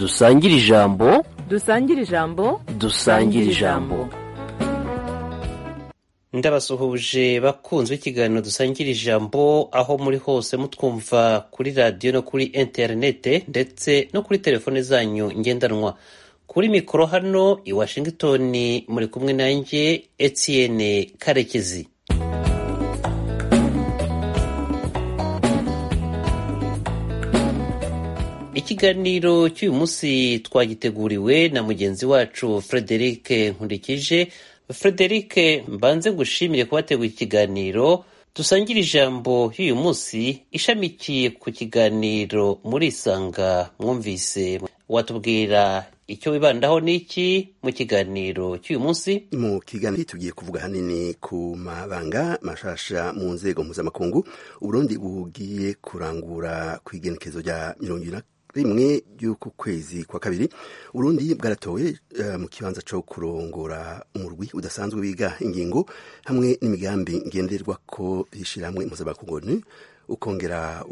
dusangire ijambo dusangire ijambo dusangire ijambo ndabasuhuje bakunzwe ikiganiro dusangira ijambo aho muri hose mutwumva kuri radiyo no kuri interinete ndetse no kuri telefone zanyu ngendanwa kuri mikoro hano i washington muri kumwe nanjye etienne karekezi ikiganiro cy'uyu munsi twagiteguriwe na mugenzi wacu frederic nkurikije frederic mbanze ngushimire kubategura ikiganiro dusangire ijambo y'uyu munsi ishamikiye ku kiganiro muri isanga mwumvise watubwira icyo wibandaho n'iki mu kiganiro cy'uyu munsi mu kiganiro tugiye kuvuga hanini ku mabanga mashasha mu nzego mpuzamakungu uburundi bugiye kurangura ku igenekezo rya mirongo ibiri na rimwe ry'uku kwezi kwa kabiri urundi bwaratowe uh, mu kibanza co kurongora umurwi udasanzwe wiga ingingo hamwe n'imigambi ngenderwa ko ishirahamwe mpuzamakungu ukongera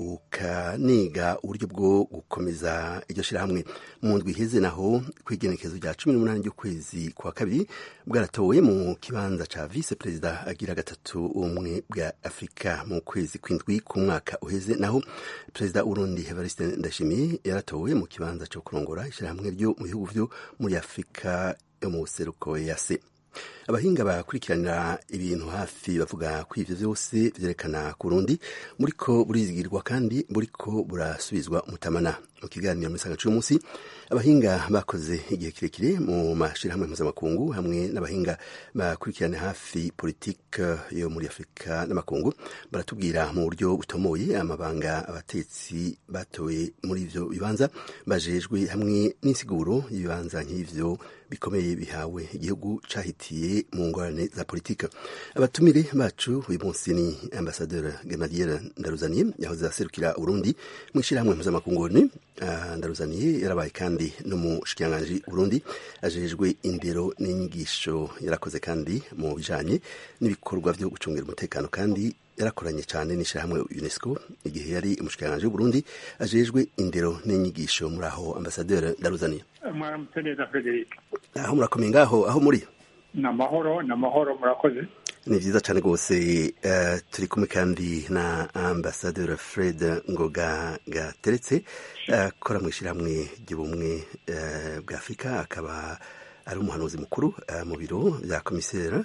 ukaniga uburyo bwo gukomeza iryo shirahamwe mu ndwi iheze naho kw'igenekezo rya cumi n'umunani ry'ukwezi kwa kabiri bwaratowe mu kibanza ca vice perezida agira gatatu ubumwe bwa afurika mu kwezi kw'indwi ku mwaka uheze naho perezida urundi evariste ndashimiye yaratowe mu kibanza co kurongora ishirahamwe ryo mu bihugu vyo muri afurika yo mu buseruko yase abahinga bakurikiranira ibintu hafi bavuga ko ivyo vyose vyerekana ku Burundi buriko burizigirwa kandi buriko burasubizwa umutamana mu kiganiro muri saga c'umunsi abahinga bakoze igihe kirekire mu mashirahamwe mpuzamakungu hamwe n'abahinga bakurikirana hafi politike yo muri afurika n'amakungu baratubwira mu buryo butomoye amabanga abatetsi batoye muri ivyo bibanza bajejwe hamwe n'insiguro y'ibibanza nk'ivyo bikomeye bihawe igihugu cahitiye mu ngorane za politike abatumire bacu uyu munsi ni ambasaderi Gamaliel Ndaruzaniye yahoze aserukira Burundi mu ishirahamwe mpuzamakungu ni uh, Ndaruzaniye yarabaye kandi n'umushikiranganji Burundi ajejwe indero n'inyigisho yarakoze kandi mu bijanye n'ibikorwa vyo gucungira umutekano kandi yarakoranye cyane n'ishirahamwe UNESCO igihe yari umushikiranganji w'Uburundi ajejwe indero n'inyigisho muri aho ambasaderi Ndaruzaniye mwaramutse neza Frederic aho murakomeye ngaho aho muri ni amahoro ni amahoro murakoze ni vyiza cane rwose uh, turi kumwe kandi na ambasaderi fred ngoga gateretse akora uh, mw'ishirahamwe ry'ubumwe uh, bwa afurika akaba ari umuhanuzi mukuru uh, mu biro vya komisera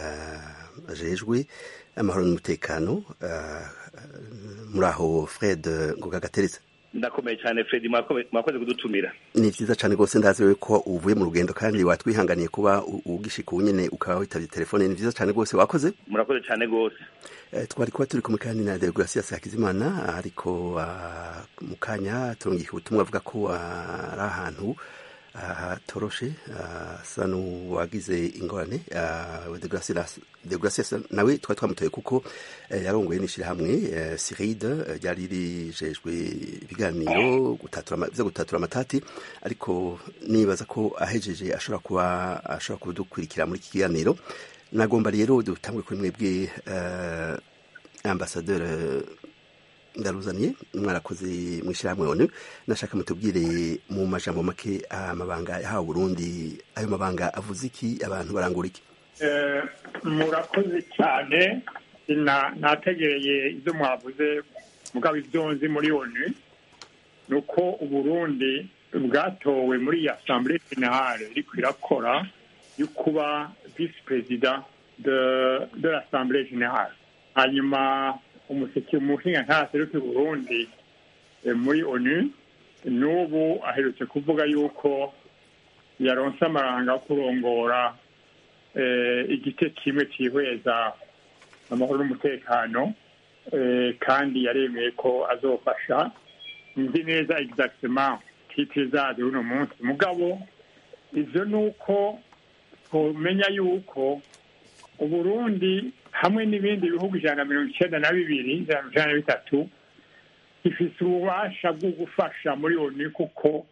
uh, ajejwe amahoro n'umutekano uh, muri aho fred ngoga gateretse ndakomeye cyane Fred mwakoze kudutumira ni vyiza cane rwose ndazi wewe ko uvuye mu rugendo kandi watwihanganiye kuba ugishika ubu nyene ukaba witavye telefone ni vyiza cane rwose wakoze murakoze cane rwose eh, twari kuba turi kumwe kandi na Deogratias Hakizimana ariko uh, mu kanya turungika ubutumwa avuga ko uh, ari ahantu hatoroshe asa n'uwagize ingorane degrasias nawe twari twamutoye kuko yarongoye n'ishyirahamwe siride ryari rijejwe ibiganiro vyo gutatura amatati ariko nibaza ko ahejeje ashobora kuba ashobora kudukurikira muri iki kiganiro nagomba rero dutangure kuri mwebwe ambasaderi ndaruzaniye mwarakoze mw'ishyirahamwe onu nashaka mutubwire mu majambo make amabanga yahawe Burundi ayo mabanga avuze iki abantu barangura iki murakoze cyane nategereye ibyo mwavuze mugabo ibyo nzi muri onu ni uko uburundi bwatowe muri iyi asambure generale iriko irakora yo kuba visi perezida de l'assemblée generale hanyuma umuseke umuhinga ntaseruke Burundi muri onu n'ubu aherutse kuvuga yuko yaronse amaranga yo kurongora igice kimwe cyihweza amahoro n'umutekano kandi yaremeye ko azofasha nzi neza exactement kitizaje uno munsi mugabo ivyo ni uko tumenya yuko uburundi hamwe n'ibindi bihugu ijana na mirongo icyenda na bibiri ijana na mirongo na bitatu gifite ububasha bwo gufasha muri onu kuko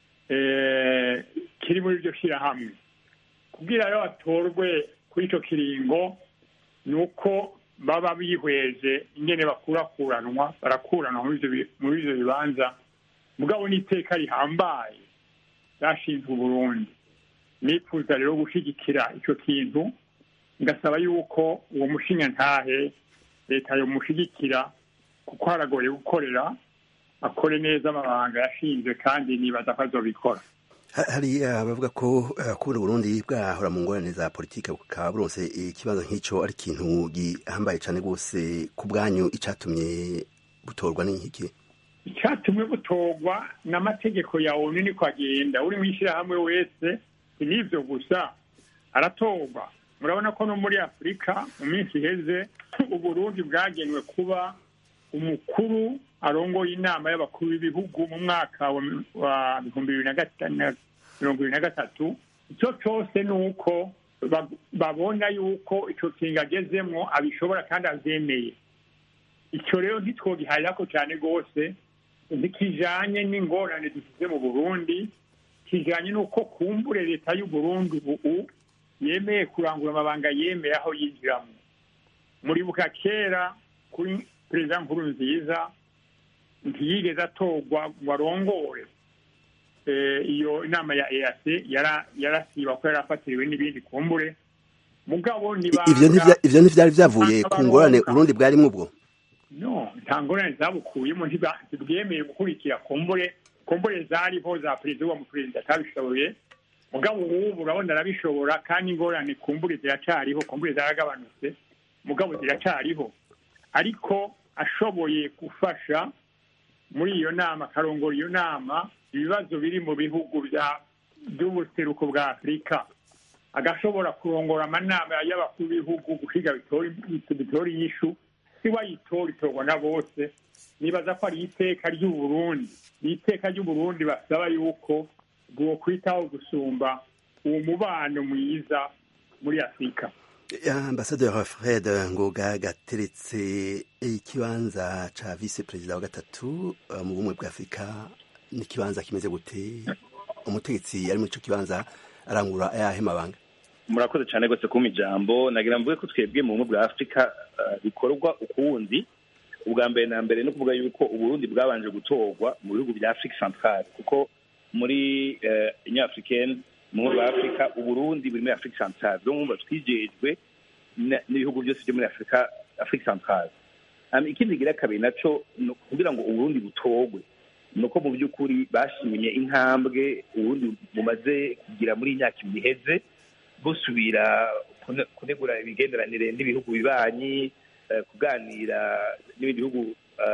kiri muri iryo shyirahamwe kubwira rero batorwe kuri icyo kiringo ni uko baba bihweje ingene bakurakuranwa barakuranwa muri ibyo bibanza mugabo n'iteka rihambaye zashinzwe uburundi nifuza rero gushyigikira icyo kintu ngasaba yuko uwo mushinya ntahe leta yomushyigikira kuko haragoye gukorera akore neza amabanga yashinzwe kandi nibaza ko azobikora hari abavuga ko kubona uburundi bwahora mu ngorane za politiki bukaba buronse ikibazo nk'icyo ari ikintu gihambaye cyane rwose ku bwanyu icyatumye butorwa n'iki icyatumwe butorwa n'amategeko ya onu niko agenda uri mu ishyirahamwe wese n'ibyo gusa aratorwa murabona ko no muri afurika mu minsi iheze uburundi bwagenwe kuba umukuru arongoye inama y'abakuru b'ibihugu mu mwaka wa bihumbi bibiri na mirongo ibiri na gatatu icyo cyose ni uko babona yuko icyo kintu agezemo abishobora kandi abyemeye icyo rero ntitwogiharira ko cyane rwose ntikijanye n'ingorane dufite mu burundi kijanye n'uko kumbure leta y'uburundi ubu yemeye kurangura amabanga yemeye aho yinjiramo muribuka kera kuri perezida nkuru nziza ntiyigeze atorwa ngo arongore iyo inama ya eac yarasiba ko yari afatiriwe n'ibindi kumbure mugabo ivyo ntivyari vyavuye ku ngorane urundi bwarimwo ubwo no nta ngorane zabukuyemo ntibwemeye gukurikira kumbure kumbure zariho za perezida uwo muperezida atabishoboye mugabo ubu urabona arabishobora kandi ingorane kumbure ziracariho kumbure zaragabanutse mugabo ziracariho ariko ashoboye gufasha muri iyo nama akarongora iyo nama ibibazo biri mu bihugu by'ubuseruko bwa afurika agashobora kurongora amanama y'abakuru b'ibihugu guhiga bitora inyishu si wayitora itorwa na bose nibaza ko ari iteka ry'uburundi ni iteka ry'uburundi basaba yuko bwokwitaho gusumba uwo mubano mwiza muri afurika ambasaderi fred ngoga gateretse ikibanza ca vice perezida wa gatatu mu bumwe bwa afurika n'ikibanza kimeze gute umutegetsi ari muri ico kibanza arangura ayahe mabanga murakoze cyane rwose kumpa ijambo nagira mvuge ko twebwe mu bumwe bwa afurika bikorwa ukuwundi ubwa mbere na mbere no kuvuga yuko uburundi bwabanje gutorwa mu bihugu bya afurika centrale kuko muri inyafurikeni mu bumwe bwa afurika uburundi buri muri afurika centrale rero mwumva twijejwe n'ibihugu byose byo muri afurika afurika centrale ikindi kigira kabiri naco kugira ngo uburundi butorwe ni uko mu by'ukuri bashimye intambwe uburundi bumaze kugira muri iyi myaka ibiri iheze busubira kunegura imigenderanire n'ibihugu bibanyi kuganira n'ibindi bihugu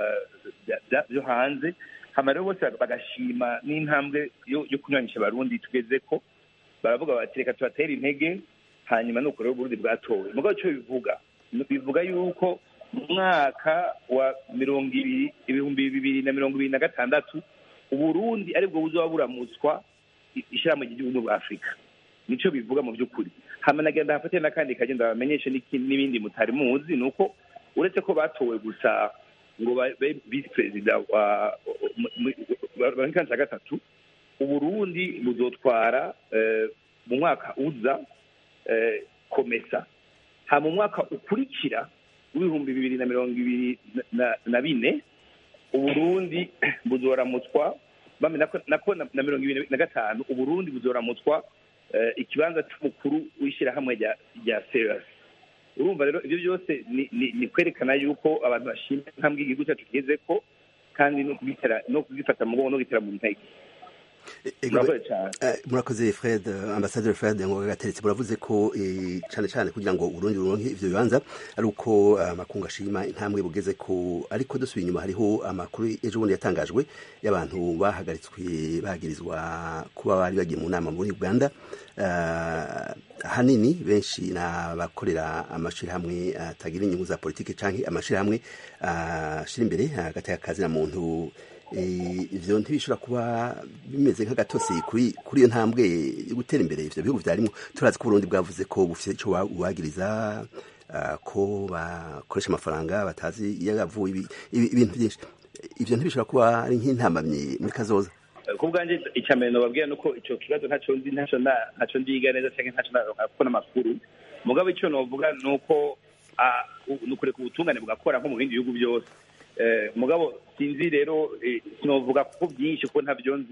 byo hanze hama rero bose bagashima n'intambwe yo kunywanisha abarundi tugeze ko baravuga bati reka tubatere intege hanyuma nuko rero uburundi bwatowe mugabo icyo bivuga bivuga yuko mu mwaka wa mirongo ibiri ibihumbi bibiri na mirongo ibiri na gatandatu uburundi aribwo buzoba buramutswa ishyirahamwe ry'igihugu bwa afurika nico bivuga mu by'ukuri hama nagenda hafate n'akandi kagenda bamenyeshe n'ibindi mutari muzi ni uko uretse ko batowe gusa ngo babe visi perezida wa wa gatatu uburundi buzotwara mu mwaka uza komesa ha mu mwaka ukurikira w'ibihumbi bibiri na mirongo ibiri na bine uburundi buzoramutswa nako na mirongo ibiri na gatanu uburundi buzoramutswa ikibanza cy'umukuru w'ishyirahamwe rya serasi urumva rero ibyo byose ni kwerekana yuko abantu bashima intambwe igihugu cyacu kigeze ko kandi no kubifata mu mugongo no gutera mu ntege murakoze fred ambasaderi fred ngo gateretse muravuze ko cyane cyane kugira ngo uburundi buronke ivyo bibanza ari uko amakungu ashima intambwe bugeze ko ariko dusubiye inyuma hariho amakuru ejo bundi yatangajwe y'abantu bahagaritswe bagirizwa kuba bari bagiye mu nama muri uganda hanini benshi ni abakorera amashirahamwe atagira inyungu za politiki canke amashirahamwe ashira imbere hagati y'akazi na muntu ivyo ntibishobora kuba bimeze nk'agatosi kuri kuri iyo ntambwe yo gutera imbere ivyo bihugu vyarimwo turazi ko Burundi bwavuze ko bufite ico bubagiriza ko bakoresha amafaranga batazi iyo yavuye ibintu byinshi ivyo ntibishobora kuba ari nk'intambamyi muri kazoza ku bwanjye icya mbere nababwira ni uko icyo kibazo ntacyo nzi ntacyo ndiga neza cyangwa ntacyo nakubona amakuru mugabo icyo navuga ni uko ni ukureka ubutungane bugakora nko mu bindi bihugu byose mugabo sinzi rero sinovuga kuko byinshi kuko ntabyo nzi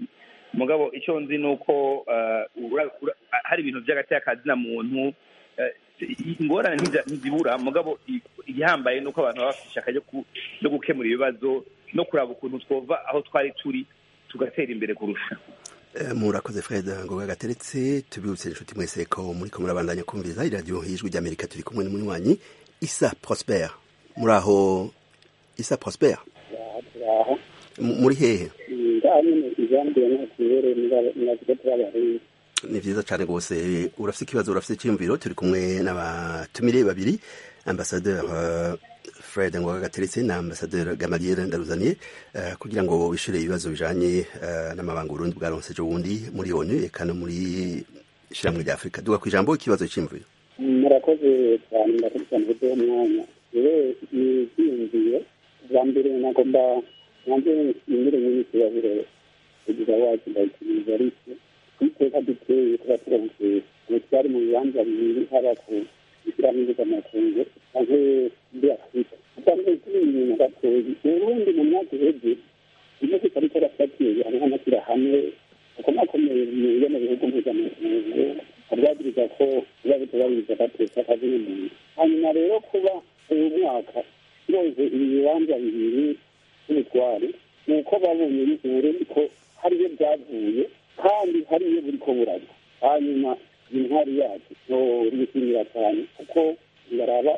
mugabo icyo nzi ni uko eh, ura- ura- hari ibintu by'agateakazi muntu eh, ingorane ntiza- ntizibura mugabo i- igihambaye ni uko abantu baba bafite ishaka ryo ku- ryo gukemura ibibazo no kuraba ukuntu twova aho twari turi tugatera imbere kurusha Eh, murakoze fred ngoga gateretse tubibutse inshuti mwese ko muri ko murabandanya kumviriza iradiyo y'ijwi ry'amerika turi kumwe n'umunywanyi isa prosper muri aho isa prosper turaho M- muri hehe ngaho nyine ijambo nakubere mwavuga turabahinzi ni vyiza cane rwose urafise ikibazo urafise icyiyumviro turi kumwe n'abatumire babiri ambasadeur uh, fred ngoga gateretse na ambasadeur gamaliel ndaruzaniye uh, kugira ngo bishure ibibazo bijanye uh, n'amabanga urundi bwaronse ejo bundi muri onu eka no muri ishiramwe rya afurika duga kw'ijambo ikibazo c'iyumviro murakoze cyane murakoze cyane kuduha umwanya rero ni ibyiyumviye bwa mbere nagomba nanjye imbere nyine ikibazo kugira wacu ndayikiriza ariko kwiteka duteye kuba turamutse ubu twari mu bibanza bibiri haba ku ishyirahamwe mpuzamakungu canke muri afurika usanzwe turi ibintu gatoyi uburundi mu myaka iheze ibihugu tutari turafatiye hamwe n'amashyirahamwe akomakomeye yo mu bihugu mpuzamakungu abwagiriza ko biba bitubahiriza agateka kazina muntu hanyuma rero kuba uyu mwaka turoze ibi bibanza bibiri by'ubutware ni uko babonye uburundi ko hariyo byavuye kandi hariyo buri ko burajya hanyuma intwari yacu ntibishimira cyane kuko baraba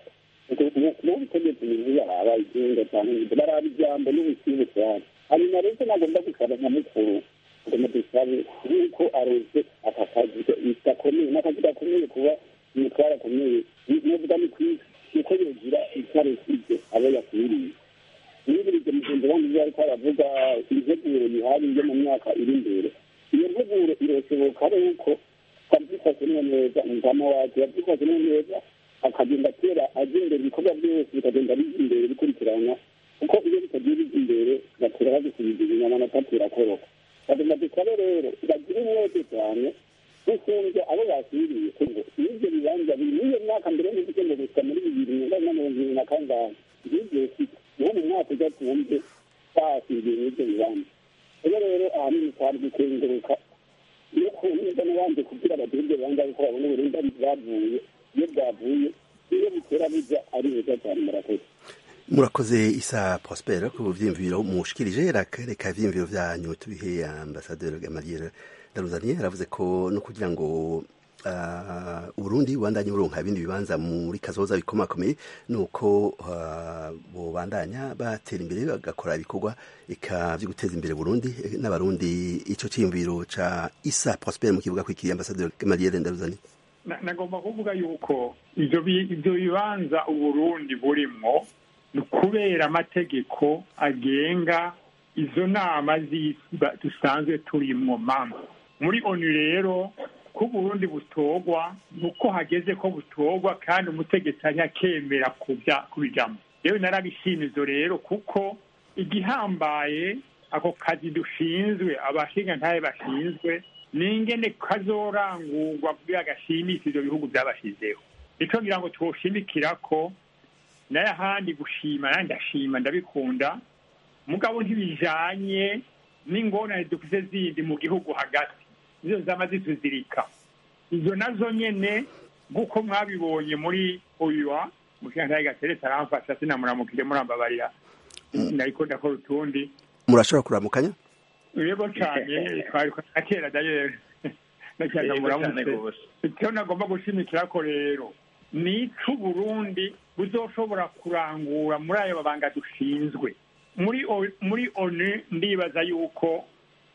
mu butegetsi ibintu baraba igenga cyane baraba ijambo n'ubusibu cyane hanyuma rero nagomba gusaba nyamukuru ngo dusabe yuko aronse aka kazi gakomeye n'akazi gakomeye kuba umutware akomeye novuga ni kwisi nuko yogira icyo aresize abo yakwiriye nibirije mugenzi wanjye ibyo ariko aravuga integuro yihari yo mu myaka iri imbere iyo nteguro irashoboka ari uko twabyifashemo neza umugama wacu yabyifashemo neza akagenda atera ajya imbere ibikorwa byose bikagenda bijya imbere bikurikirana kuko iyo bitagiye bijya imbere batera bagisubiza inyama natatera koroka bagomba dusabe rero bagire umwete cyane gusumbya abo basiriye ngo n'ibyo bibanza biri n'iyo myaka mbere y'uko ngo gusa muri bibiri na mirongo irindwi na kangahe ngibyo bifite niho mu mwaka ujya twumve basiriye n'ibyo bibanza rero rero ahanini twari gukenguruka iyo kumva n'abandi kugira bagire ibyo bibanza kuko babona uburinda bwavuye iyo bwavuye iyo butera bijya ari beza cyane murakoze murakoze isa prosper ku vyiyumviro mushikirije reka ivyiyumviro vyanyu tubihe ambasaderi gamaliel ndaruzaniye aravuze ko no kugira ngo uh, uburundi bubandanye buronka ibindi bibanza muri kazoza bikomakomeye nuko uh, bobandanya batera imbere bagakora ibikorwa eka vyo guteza imbere burundi n'abarundi ico ciyumviro ca isa prosper mu kibuga kwikiriye ambasaderi gamaliel ndaruzaniye nagomba kuvuga yuko ivyo bibanza uburundi burimwo ni ukubera amategeko agenga izo nama z'isi dusanzwe turimwo mama muri onu rero ko uburundi butorwa ni uko hageze ko butorwa kandi umutegetsi ari akemera kubijamo yewe narabishimizo rero kuko igihambaye ako kazi dushinzwe abashinga ntaye bashinzwe ni ingene kazorangurwa kugira gashimishe ivyo bihugu vyabashizeho nico ngira ngo twoshimikira ko naye ahandi gushima naye ndashima ndabikunda mugabo ntibijanye n'ingorane dufise zindi mu gihugu hagati nizo zama zituzirika izo nazo nyene nk'uko mwabibonye muri oyuwa mushingantahe gateretse aramfasha sinamuramukire murambabarira nariko ndakora utundi murashobora kuramukanya yego cane twariko akera dayere nacyanga muramutse icyo nagomba gushimikira ko rero ni ico Burundi buzoshobora kurangura muri ayo mabanga dushinzwe muri muri onu ndibaza yuko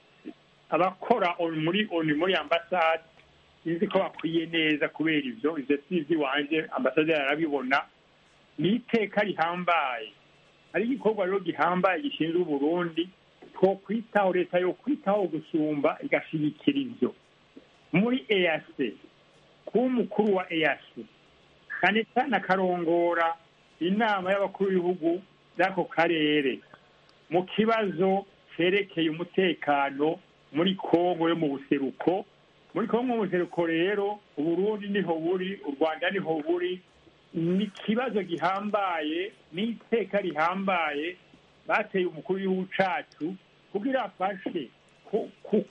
abakora muri onu muri ambasade sinzi ko bakwiye neza kubera ivyo ivyo si ivy'iwanje ambasaderi arabibona ni iteka rihambaye hari igikorwa rero gihambaye gishinzwe uburundi two kwitaho leta yo kwitaho gusumba igashigikira ivyo muri ease kuba umukuru wa ease kandi cyane akarongora inama y'abakuru b'ibihugu by'ako karere mu kibazo cerekeye umutekano muri kongo yo mu buseruko muri kongo mu buseruko rero uburundi niho buri u rwanda niho buri ni ikibazo gihambaye n'iteka rihambaye bateye umukuru w'igihugu cacu kugira afashe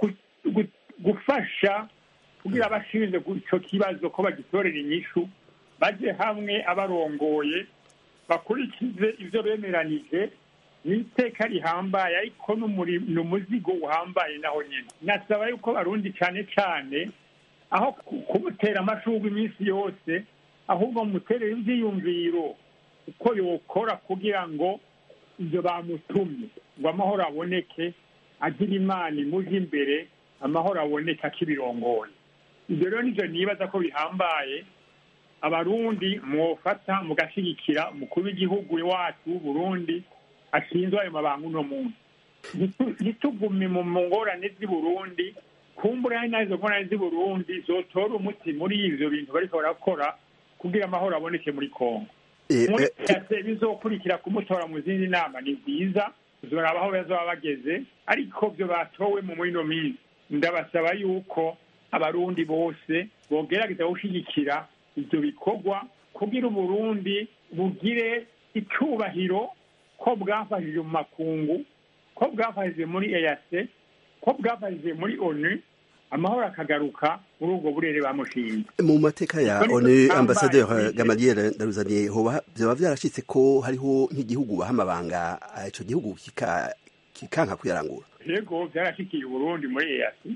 gu- gufasha kugira abashinzwe icyo kibazo ko bagitorera inyishu baje hamwe abarongoye bakurikize ibyo bemeranije ni iteka rihambaye ariko n'umuri- ni umuzigo uhambaye naho nyine nasaba yuko barundi cyane cyane aho ku- kumutera amashurwe iminsi yose ahubwo muterere ibyiyumviro uko yokora kugira ngo ibyo bamutumye ngo amahoro aboneke agira imana imuje imbere amahoro aboneke akibirongoye ibyo rero nibyo nibaza ko bihambaye abarundi mwofata mugashyigikira umukuru w'igihugu wacu w'uburundi ashinzwe ayo mabanga uno munsi Ntitu- ntitugume mu ngorane z'i burundi kumbura hari nazo ngorane z'i burundi zotora umuti muri ivyo bintu bariko barakora kugira amahoro aboneke muri kongo Eh, muri eh, byase bizokurikira kumutora mu zindi nama ni byiza tuzoraba aho bazaba bageze ariko byo batowe mu muri ino minsi ndabasaba yuko abarundi bose bogerageza gushyigikira ibyo bikorwa kugira uburundi bugire icyubahiro ko bwafashije mu makungu ko bwafashije muri eyase ko bwafashije muri onu amahoro akagaruka muri ubwo burere bamushinze mu mateka ya Ariko onu niko ambasaderi kambaye. gamaliel ndaruzaniye hoba byaba byarashitse ko hariho nk'igihugu baha amabanga eh, ico gihugu kika- kikanka kuyarangura yego byarashikiye uburundi muri eyasi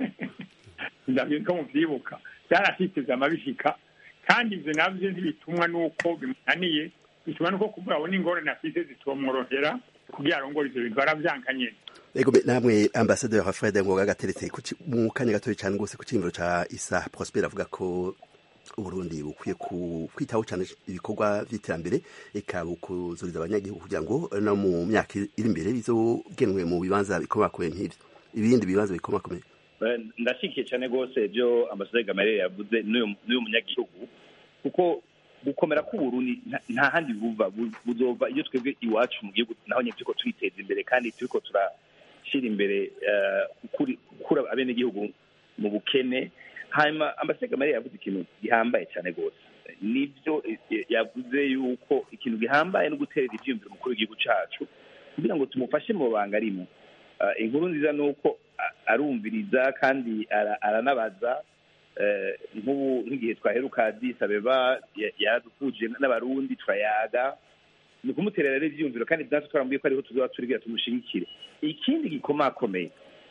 ndabizi ko muvyibuka byarashitse vyama bishika kandi ivyo navyo ntibitumwa n'uko bimunaniye bitumwa n'uko kumbura abona ingorane afise zitomworohera kugira arongore ivyo bintu baravyanka nyene ego be namwe ambasaderi fred ngoga gateretse ku ci- mu kanya gatoya cyane rwose ku cimviro ca isa prosper avuga ko uburundi bukwiye ku- kwitaho cyane ibikorwa vy'iterambere eka bukuzuriza abanyagihugu kugira ngo no mu myaka iri imbere bizogenwe mu bibanza bikomakomeye nk'ivyo ibindi bibanza bikomakomeye Eh, ndashyigikiye cyane rwose ibyo ambasaderi gamarere yavuze n'uyu n'uyu munyagihugu kuko gukomera k'uburundi nta- nta handi buva Bu- buzova iyo twebwe iwacu mu gihugu naho nyine turiko twiteza imbere kandi turiko turashyira imbere eh, gukuri- gukura abenegihugu mu bukene hanyuma ambasaderi gamarere yavuze ikintu gihambaye cyane rwose nibyo eh, yavuze yuko ikintu gihambaye no guterera ivyiyumviro umukuru w'igihugu cacu kugira ngo tumufashe mu banga arimo Eh, inkuru nziza ni uko a- arumviriza kandi ara- aranabaza eh, nk'ubu nk'igihe twaheruka Addis Abeba ya- yaradukuje n'abarundi turayaga ni ukumuterera rero ivyiyumviro kandi natwe twaramubwiye ko ariho tuzoba turigira tumushigikire ikindi gikomakomeye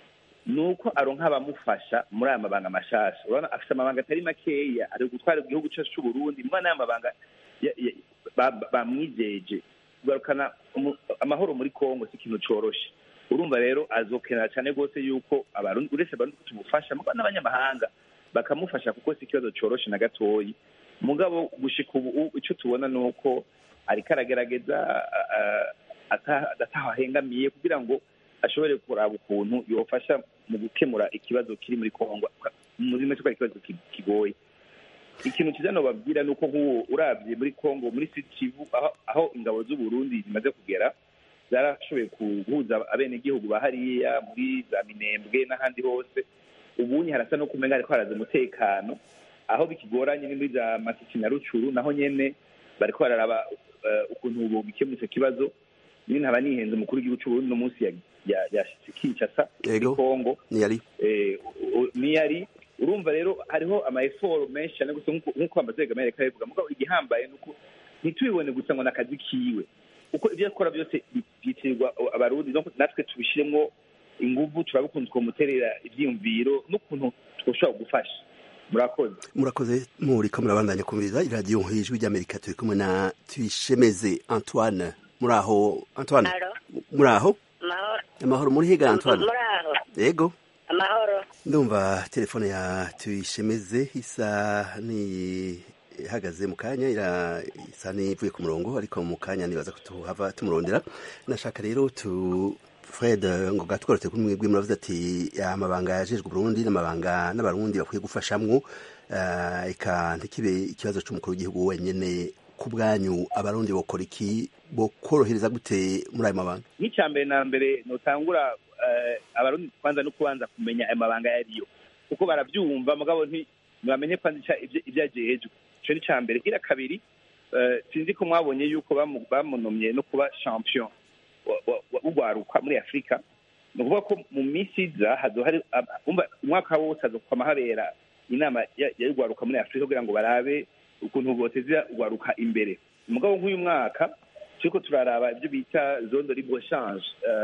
ni uko aronka abamufasha muri aya mabanga mashasha urabona afite amabanga atari makeya ari gutwara igihugu cyacu c'uburundi muri aya mabanga ya- ya- ba- ba- bamwijeje kugarukana umu- amahoro muri kongo si ikintu coroshe urumva rero azokenera cyane rwose yuko abarundi uretse abarundi ko tumufasha muga n'abanyamahanga bakamufasha kuko si ikibazo coroshe na gatoyi mugabo gushika ubu ico tubona ni uko ariko aragerageza a- a- ata- ataho ahengamiye kugira ngo ashobore kuraba ukuntu yofasha mu gukemura ikibazo kiri muri kongo muri make ko ari ikibazo ki- kigoye ikintu cyiza nobabwira ni uko nk'uwo urabye muri kongo muri Sud Kivu aho, aho ingabo z'uburundi zimaze kugera zarashoboye guhuza abenegihugu ba hariya muri za minembwe n'ahandi hose ubunye harasa no kumenya ariko haraza umutekano aho bikigoranye ni muri za masisi na rucuru naho nyene bariko bararaba eh, ukuntu bogikemura ico kibazo nyine nkaba nihenze umukuru w'igihugu c'uburundi no munsi ya- ya- yashitse kinshasa muri Yego. kongo niyari eh, u- u- niyari urumva rero hariho ama effort menshi cyane gusa nk'uko- nk'uko amazega amerika bivuga mugabo igihambaye nuko ntitubibone gusa ngo nakazi kiwe uko ibyo akora byose bi- byitirirwa abarundi donc natwe tubishiremwo inguvu turabikunze kumuterera ivyiyumviro n'ukuntu twoshobora gufasha murakoze murakoze muriko murabandanya kumviriza iradiyo ijwi ry'amerika turi kumwe na tuyishemeze antoine muraho antoine Alo, muraho amahoro. amahoro muri higa antoine Muraho, yego amahoro. ndumva telefone ya tuyishemeze isa ni ihagaze mu kanya ira isa n'ivuye ku murongo ariko mu kanya nibaza ko tuhava tumurondera nashaka rero tu fred ngo gatworotse kuri mwebwe muravuze ati amabanga yajejwe Burundi n'amabanga n'abarundi bakwiye gufashamwo eh, eka ntikibe ikibazo c'umukuru w'igihugu wenyene ku bwanyu abarundi bokora iki bokorohereza gute muri ayo mabanga nk'icya mbere na mbere notangura eh, abarundi kwanza no kubanza kumenya ayo mabanga yariyo kuko barabyumva mugabo nti ntibamenye kwanza ica- ivyo- ivyo ajejwe ico ni ica mbere ira kabiri eh, sinzi ko mwabonye yuko bamu- bamunomye no kuba champion wa- wa- wa- w'ugwaruka muri afurika ni ukuvuga ko mu minsi iza hazohari umwaka wose hazokwama habera inama y'urwaruka muri afurika kugira ngo barabe ukuntu boteza urwaruka imbere umugabo nk'uyu mwaka turiko turaraba ibyo bita zone de libre change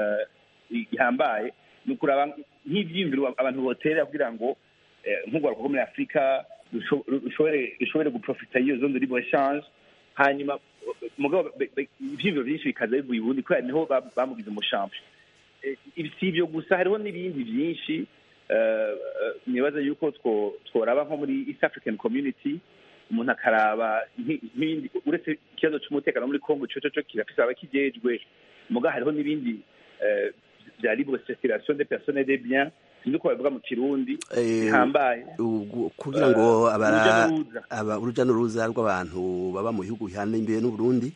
ihambaye ni ukuraba nk'ivyiyumviro abantu boterera kugira ngo nk'urwaruka rwo muri afurika rushobore guprofita y'iyo zone de libre change hanyuma mugabo ivyiyumviro vyinshi bikaza bivuye ubundi kubera niho bamugize umushampi si ibyo gusa hariho n'ibindi byinshi nibaza yuko tworaba nko muri east african community umuntu akaraba nk'ibindi uretse ikibazo cy'umutekano muri congo cyo cyo kirafise abakijejwe muga hariho n'ibindi bya libre circulation des personnes des biens sinzi uko babivuga mu kirundi bihambaye kugira ngo uruja n'uruza rw'abantu baba mu bihugu bihana imbere n'uburundi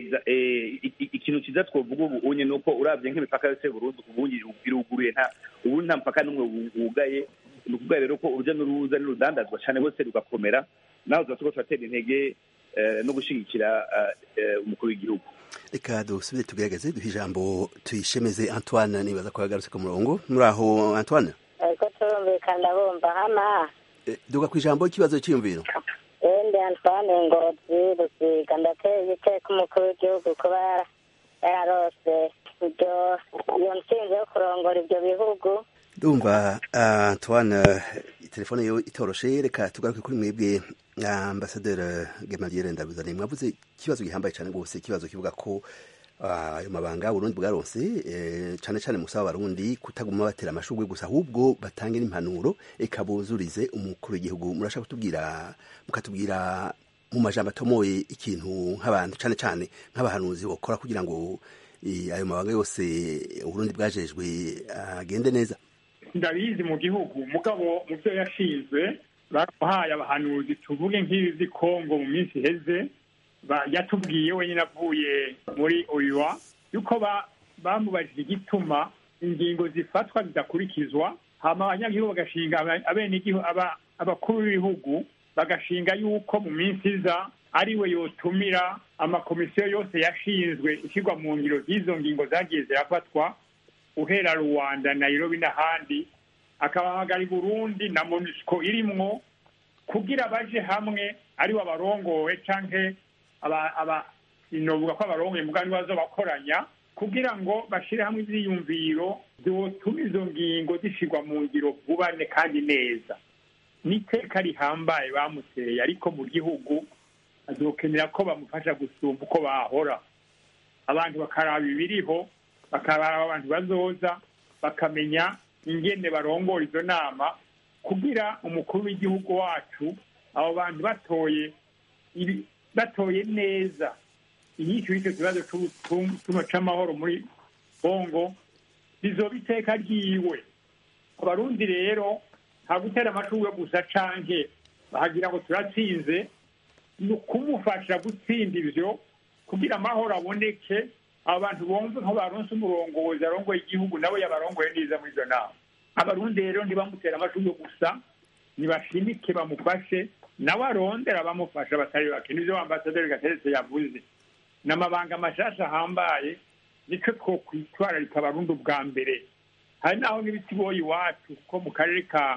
ikintu cyiza twavuga ubu unye ni uko urabye nk'imipaka yose burundu ubu iruguruye nta ubu nta mupaka n'umwe wugaye ni ukuvuga rero ko urujya n'uruza n'urudandazwa cyane rwose rugakomera nawe tuba turiko turatera intege no gushyigikira umukuru w'igihugu reka dusubire tugerageze duhe ijambo tuyishemeze antoine nibaza ko yagarutse ku murongo muri aho antoine ariko turumvikana bumva hama duga ku ijambo ikibazo cyiyumviro ndi antoine ngozi rusiga ndateye iteka umukuru w'igihugu kuba yararose ibyo iyo ntsinzi yo kurongora ibyo bihugu ndumva antoine telefone yo itoroshe reka tugaruke kuri mwebwe ambasaderi gemaliere ndabuzane mwavuze ikibazo gihambaye cyane rwose ikibazo kivuga ko ayo mabanga burundi bwaronse cyane cyane musaba abarundi kutaguma batera amashurwe gusa ahubwo batange n'impanuro eka buzurize umukuru w'igihugu murashaka kutubwira mukatubwira mu majambo atomoye ikintu nk'abantu cyane cyane nk'abahanuzi bakora kugira ngo ayo mabanga yose uburundi bwajejwe agende neza ndabizi mu gihugu mugabo mu byo yashinzwe bamuhaye abahanuzi tuvuge nk'ibi by'i kongo mu minsi iheze yatubwiye wenyine avuye muri oyuwa yuko bamubajije igituma ingingo zifatwa zidakurikizwa hama abanyagihugu bagashinga abakuru b'ibihugu bagashinga yuko mu minsi iza ari we yotumira amakomisiyo yose yashinzwe ishyirwa mu ngiro z'izo ngingo zagiye zirafatwa uhera rwanda nairobi n'ahandi akabahamagara i burundi na monusco irimwo kugira baje hamwe ari abarongowe canke inovuga ko abarongoye mugani bazo bakoranya kugira ngo bashire hamwe ivyiyumviro vyotuma izo ngingo zishirwa mu ngiro vubane kandi neza n'iteka rihambaye bamuteye ariko mu gihugu azokenera ko bamufasha gusumba uko bahora abantu bakaraba ibiriho bakaraba abantu bazoza bakamenya ingene barongora izo nama kugira umukuru w'igihugu wacu abo bantu batoye batoye neza inyinshi y'icyo kibazo c'amahoro muri bongo bizoba iteka ryiwe abarundi rero nta gutera amashurwe gusa canke bahagira ngo turatsinze ni ukumufasha gutsinda ivyo kugira amahoro aboneke abo bantu bumve nko baronse umurongozi arongoye igihugu nawe yabarongoye neza muri izo nama abarundi rero ntibamutera amashurwe gusa nibashimike bamufashe nawe arondera abamufasha batari bake nivyo ambasaderi gateretse yavuze n'amabanga mashasha ahambaye nico twokwitwararika abarundi ubwa mbere hari naho n'ibiti boye iwacu ko mu karere ka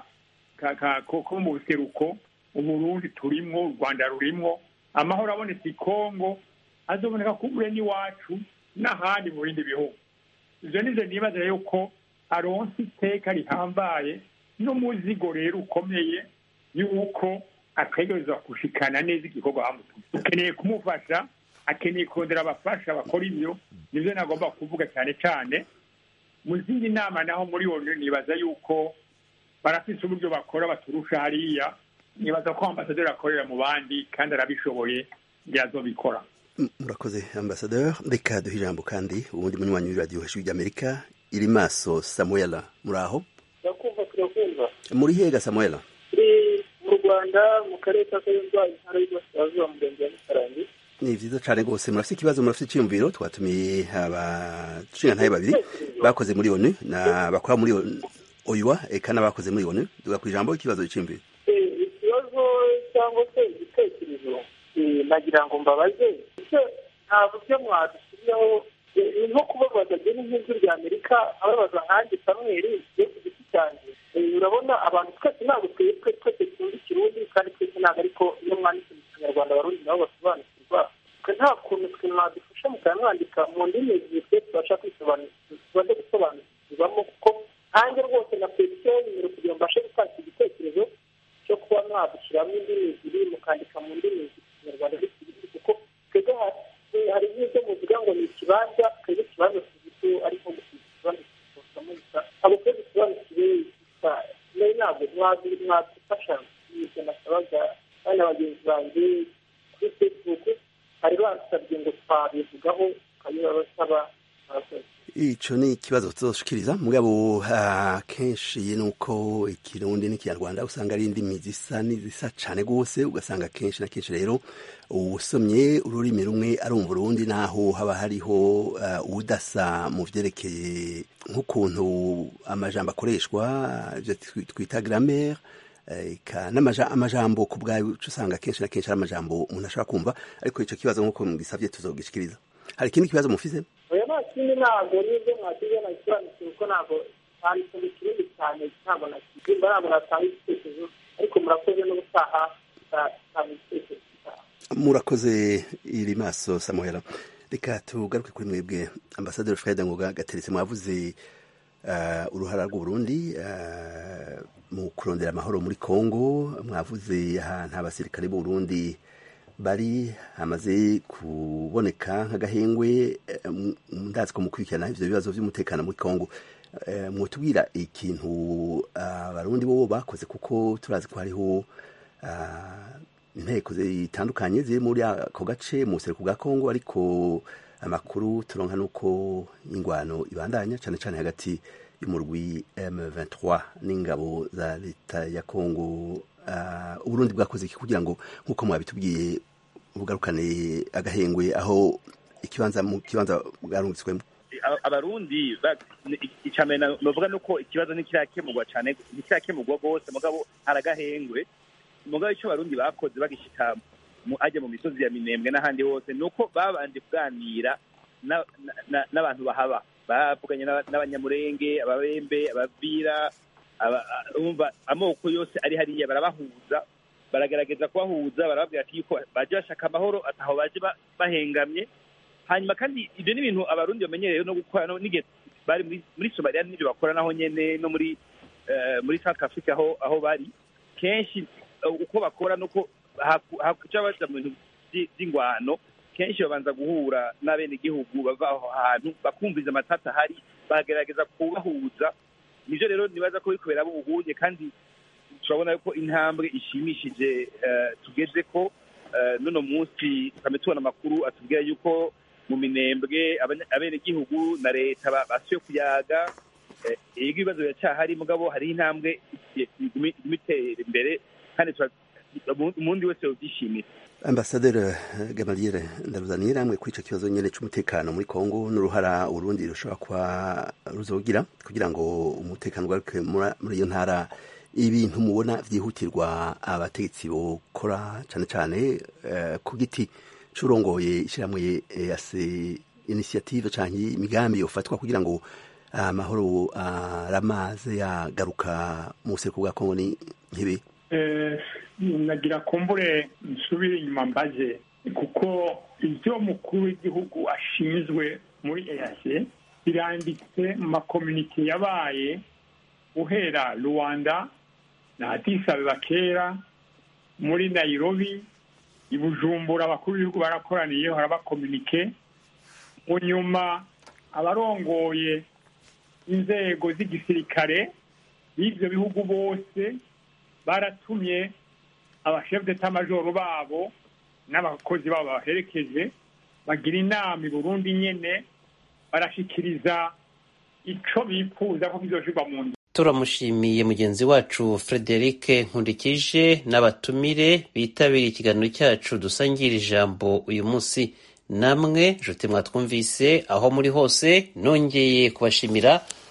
ko mu buseruko uburundi turimwo u rwanda rurimwo amahoro abonetse i kongo azoboneka kubure n'iwacu n'ahandi mu bindi bihugu ivyo nivyo nibaza yuko aronse iteka rihambaye n'umuzigo rero ukomeye yuko ategerezwa gushikana neza igikorwa bamutumye ukeneye kumufasha akeneye kurondera abafasha bakora ibyo nibyo nagomba kuvuga cyane cyane mu zindi nama naho muri onu nibaza yuko barafise uburyo bakora baturusha hariya nibaza ko ambasaderi akorera mu bandi kandi arabishoboye yazobikora murakoze ambasaderi reka duhe ijambo kandi ubundi munywanyi w'iradiyo hejuru ry'amerika iri maso samuela muri aho turakumva turakumva muri hega samuela turi mu rwanda mu karere ka kayonza intara y'uburasirazuba murenge wa mukarangi ni vyiza cane rwose murafise ikibazo murafise iciyumviro twatumiye abashingantahe babiri bakoze muri onu na bakora muri oyuwa eka n'abakoze muri onu duga ku ijambo ikibazo c'iyumviro ikibazo cyangwa se igitekerezo nagira ngo mbabaze ese nta buryo mwadushyiriyeho ni nko kubabaza byo nk'ijwi rya amerika ababaza nkanjye samweri yo ku giti cyanjye urabona abantu twese ntabwo twebwe twese tuzi ikirundi kandi twese ntabwo ariko iyo mwanditse mu kinyarwanda abarundi nabo basobanukirwa twe nta kuntu twe mwadufasha mukaba mwandika mu ndimi ebyiri twe tubasha tubaze gusobanukirwamo kuko nanjye rwose na petisiyo y'umuriro kugira ngo mbashe gutanga igitekerezo cyo kuba mwadushyiramo indimi ebyiri mukandika mu ndimi ebyiri ikinyarwanda n'ikirundi kuko twebwe hari n'ibyo muvuga ngo ni ikibanza twebwe ikibanza tuzi ariko gusiga ikibanza kisohokamo gusa ntabwo twese dusobanukiwe gusa nayo ntabwo mwadufasha ibyo nasabaga bana bagenzi banjye kuri facebook bari bansabye ngo twabivugaho tukabibabasaba ico ni ikibazo tuzoshikiriza mugabo akenshi nuko ikirundi n'ikinyarwanda usanga ari indimi zisa n'izisa cane gose ugasanga kenshi na kenshi rero usomye ururimi rumwe arumva urundi naho haba hariho uh, udasa mu vyerekeye nk'ukuntu amajambo akoreshwa ivyo twita grammaire eka amajambo ku bwayo usanga kenshi na kenshi ari amajambo umuntu ashobora kumva ariko ico kibazo nk'uko mugisavye tuzogishikiriza hari ikindi kibazo mufise oya nta kindi ntabwo n'ibyo mwakize nabisobanukiwe kuko ntabwo handitse mu kirundi cyane ntabwo nakizimba ntabwo natanga igitekerezo ariko murakoze n'ubutaha ntatanga igitekerezo murakoze iri maso samuhera reka tugaruke kuri mwebwe ambasaderi fred ngoga gateretse mwavuze uruhara rw'uburundi mu kurondera amahoro muri congo mwavuze ahantu abasirikare b'uburundi bari hamaze kuboneka nk'agahengwe ndazi ko mukurikirana ivyo bibazo vy'umutekano muri congo mwotubwira ikintu abarundi bo bakoze kuko turazi ko hariho inteko zitandukanye ziri muri ako gace mu buseruko bwa congo ariko amakuru turonka nuko ingwano ibandanya cane cane hagati y'umurwi M23 n'ingabo za leta ya Congo uh, Uburundi bwakoze iki kugira ngo nkuko mwabitubwiye bugarukane agahengwe aho ikibanza mu kibanza bwarungitswemo abarundi icambere novuga nuko ikibazo ntikirakemurwa cane ntikirakemurwa rwose mugabo hari agahengwe mugabo ico abarundi bakoze bagishika ajya mu misozi ya minembwe n'ahandi hose ni uko babanje kuganira n'abantu bahaba bavuganye n'abanyamurenge ababembe abavira umva amoko yose ari hariya barabahuza baragerageza kubahuza barababwira ati yuko baje bashaka amahoro ataho baje bahengamye hanyuma kandi ibyo ni ibintu abarundi bamenyereye no gukora n'igihe bari muri somaliya n'ibyo bakora naho nyene no muri muri south africa aho aho bari kenshi uko bakora nuko hakuca baja mu bintu vy'ingwano kenshi babanza guhura n'abenegihugu bava aho hantu bakumviza amatata ahari bakagerageza kubahuza nivyo rero nibaza ko biriko biraba ubuhunye kandi turabona yuko intambwe ishimishije tugeze ko n'uno munsi tukame tubona amakuru atubwira yuko mu minembwe abenegihugu na leta basuye kuyaga ego ibibazo biracyahari mugabo hariho intambwe iguma itera imbere kandi umundi wese yobyishimira ambasaderi gamaliere ndaruzaniye namwe kuri icyo kibazo nyine cy'umutekano muri congo n'uruhara urundi rushobora kuba ruzogira kugira ngo umutekano ugaruke muri iyo ntara ibintu mubona byihutirwa abategetsi bokora cyane cyane ku giti cy'urongoye ishyirahamwe yase inisiyative cyangwa imigambi yofatwa kugira ngo amahoro aramaze yagaruka mu buseruko bwa congo ni nk'ibi nagira kumbure nsubire inyuma mbaze kuko ibyo mukuru w'igihugu ashinzwe muri eyase biranditse mu makominike yabaye uhera rwanda na addis kera muri nairobi i bujumbura abakuru b'ibihugu barakoraniyeho harabakominike mu nyuma abarongoye inzego z'igisirikare b'ibyo bihugu bose baratumye abashefu d'etat-majoro babo n'abakozi babo babaherekeje bagira inama i burundi nyene barashikiriza ico bifuza ko kizoshirwa mu nzu turamushimiye mugenzi wacu frederic nkundikije n'abatumire bitabiriye ikiganiro cyacu dusangira ijambo uyu munsi namwe nshuti mwatwumvise aho muri hose nongeye kubashimira